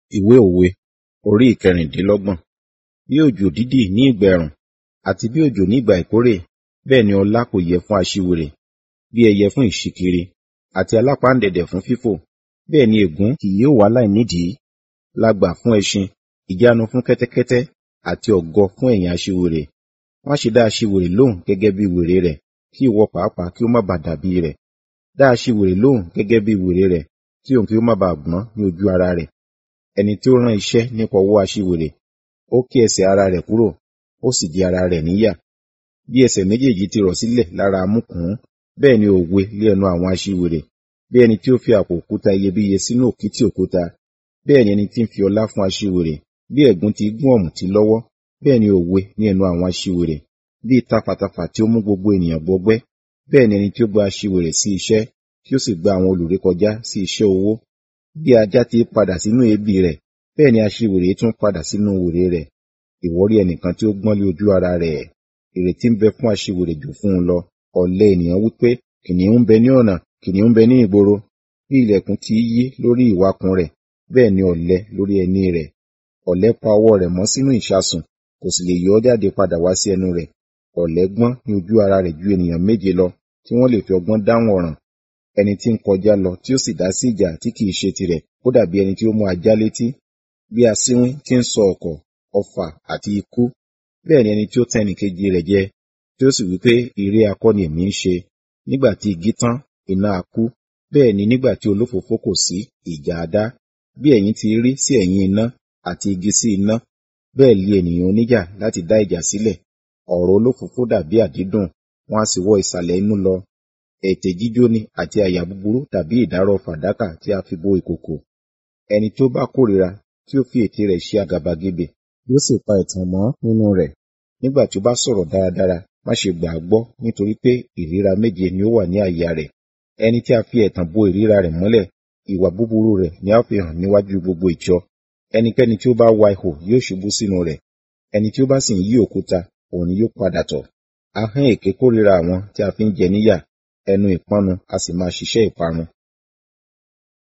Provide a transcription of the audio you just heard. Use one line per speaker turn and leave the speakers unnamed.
Ìwé òwe orí ìkẹrìndínlọ́gbọ̀n. Bí òjò dídì ní ìgbà ẹ̀rùn àti bí òjò ní ìgbà ìkórè, bẹ́ẹ̀ ni ọlá kò yẹ fún aṣiwèrè. Bí ẹyẹ fún ìṣíkiri àti alápáǹdẹ̀dẹ̀ fún fífò, bẹ́ẹ̀ ni ègún kì yóò wá láìnídìí. Lágbà fún ẹṣin, ìjánu fún kẹ́tẹ́kẹ́tẹ́ àti ògo fún ẹ̀yìn aṣiwèrè. Má ṣe dá aṣiwèrè lóhùn gẹ́gẹ́ bí wèrè rẹ̀, kí ìwọ pàápàá kí ó má ba dàbí rẹ̀. Dá aṣiwèrè lóhùn gẹ́gẹ́ bí wèrè rẹ̀, kí òun kí ó má ba gbọ́n ní ojú ara rẹ̀. Ẹni tí ó rán iṣẹ́ nípa ọwọ́ aṣiwèrè, ó ké ẹsẹ̀ ara rẹ̀ kúrò, ó sì di ara rẹ̀ níyà. Bí ẹsẹ̀ méjèèjì ti rọ̀ sílẹ̀ lára amúkùú, bẹ́ẹ̀ ni òwe lé ẹnu àwọn aṣiwèrè. Bí ẹni tí ó fi àpò òkúta iyebíye sínú òkìtì òkúta, bẹ́ẹ̀ ni ẹni tí ń fi ọlá fún aṣiwèrè. Bí ẹ̀gún ti gún ọ̀mùtí lọ́wọ́, bẹ́ẹ̀ ni òwe ní ẹnu àwọn aṣiwèrè. Bí tafàtafà tí ó mú gbogbo ènìyàn gbọgbẹ́, bẹ́ẹ̀ ni ẹni tí ó gba aṣiwèrè sí iṣẹ́, tí ó sì gba àwọn olùrékọjá sí iṣẹ́ owó. Bí ajá ti padà sínú èébì rẹ̀, bẹ́ẹ̀ ni aṣiwèrè tún padà sínú wèrè rẹ̀. Ìwọ rí ẹnìkan tí ó gbọ́n lé ojú ara rẹ̀. Ìrètí ń bẹ fún aṣiwèrè jù fún un lọ. Ọ̀lẹ ènìyàn wí pé, kìnìún ń bẹ ní ọ̀nà, kìnìún ń bẹ ní ìgboro. Bí ilẹ̀kùn ti í yí lórí ìwakùn rẹ̀, bẹ́ẹ̀ ni ọ̀lẹ lórí ẹní rẹ̀. Ọ̀lẹ pa ọwọ́ rẹ̀ mọ́ sínú ìṣasùn, kò sì lè yọ ọ́ jáde padà wá sí ẹnu rẹ̀. Ọ̀lẹ gbọ́n ní ojú ara rẹ̀ ju ènìyàn méje lọ, tí wọ́n lè fi ọgbọ́n dáhùn ọ̀ràn. Ẹni tí ń kọjá lọ tí ó sì dá sí ìjà tí kìí ṣe tirẹ̀, ó dàbí ẹni tí ó mú ajá létí. Bí asínwín tí ń sọ ọ̀kọ̀, ọfà àti ikú, bẹ́ẹ̀ ni ẹni tí ó tàn ẹnìkejì rẹ̀ jẹ, tí ó sì wí pé ìré akọ́ ni èmi ń ṣe. Nígbà tí igi tán, iná á kú, bẹ́ẹ̀ ni nígbà tí olófòófó kò sí, ìjà á dá. Bí ẹ̀yin ti rí sí ẹ̀yìn iná àti igi sí iná, bẹ́ẹ̀ li ènìyàn oníjà láti dá ìjà sílẹ̀. Ọ̀rọ̀ olófòófó dàbí àdídùn, wọn a sì wọ ìsàlẹ̀ inú lọ. Ètè jíjóni àti àyà búburú dàbí ìdárọ̀ fàdákà tí a fi bo ìkòkò. Ẹni tí ó bá kórìíra, tí ó fi ètè rẹ̀ ṣe àgàbàgebè, yóò sì pa ẹ̀tàn mọ́ nínú rẹ̀. Nígbà tí ó bá sọ̀rọ̀ dáradára, má ṣe gbà á gbọ́, nítorí pé ìríra méje ni ó wà ní àyà rẹ̀. Ẹni tí a fi ẹ̀tàn bo ìríra rẹ̀ mọ́lẹ̀, ìwà búburú rẹ̀ ni a ó fi hàn níwájú gbogbo ìjọ. Ẹnikẹ́ni tí ó bá wa ihò yóò ṣubú sínú rẹ̀. Ẹni tí ó bá sì ń yí òkúta, òun ni yóò padà tọ̀. Ahọ́n èké kórìíra àwọn tí a fi ń jẹ níyà, ẹnu ìpọ́nnu a sì máa ṣiṣẹ́ ìparun.